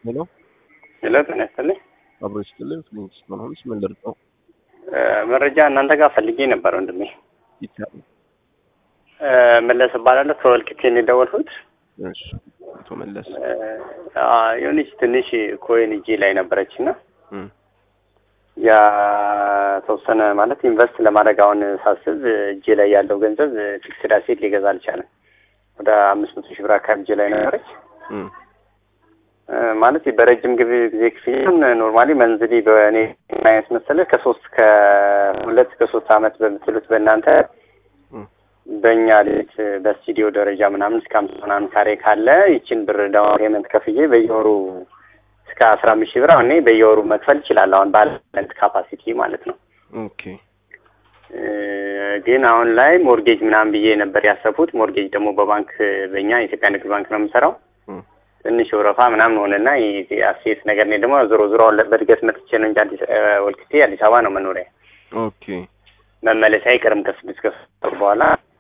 ሄሎ ሄሎ ጤና ይስጥልኝ። አብሮ ይስጥልኝ። ፍሊንክስ ሆንስ ምን ልርጠው መረጃ እናንተ ጋር ፈልጌ ነበር ወንድሜ። ይቻላል። መለስ እባላለሁ ከወልቂጤ ነው የደወልኩት። እሺ አቶ መለስ አ፣ የሆነች ትንሽ ኮይን እጄ ላይ ነበረች እና እም፣ ያ ተወሰነ ማለት ኢንቨስት ለማድረግ አሁን ሳስብ እጄ ላይ ያለው ገንዘብ ፊክስድ አሴት ሊገዛ አልቻለም። ወደ አምስት መቶ ሺህ ብር አካባቢ እጄ ላይ ነበረች። እም፣ እ፣ ማለት በረጅም ጊዜ ጊዜ ክፍያም ኖርማሊ መንዝሊ በእኔ አይነት መሰለህ ከሶስት ከሁለት ከሶስት አመት በምትሉት በእናንተ እም፣ በእኛ ቤት በስቱዲዮ ደረጃ ምናምን እስከ አምስት ምናምን ካሬ ካለ ይችን ብር ዳውን ፔመንት ከፍዬ በየወሩ እስከ አስራ አምስት ሺህ ብር አሁን እኔ በየወሩ መክፈል እችላለሁ። አሁን ባለንት ካፓሲቲ ማለት ነው። ኦኬ እ፣ ግን አሁን ላይ ሞርጌጅ ምናምን ብዬ ነበር ያሰብኩት። ሞርጌጅ ደግሞ በባንክ በእኛ የኢትዮጵያ ንግድ ባንክ ነው የምሰራው። እም፣ ትንሽ ወረፋ ምናምን ሆነና ይሄ አሴት ነገር እኔ ደግሞ ዞሮ ዞሮ አሁን በእድገት መጥቼ ነው እንጂ አዲስ እ፣ ወልቂጤ አዲስ አበባ ነው መኖሪያ። ኦኬ መመለስ አይቀርም ከስድስት ከሶስት ወር በኋላ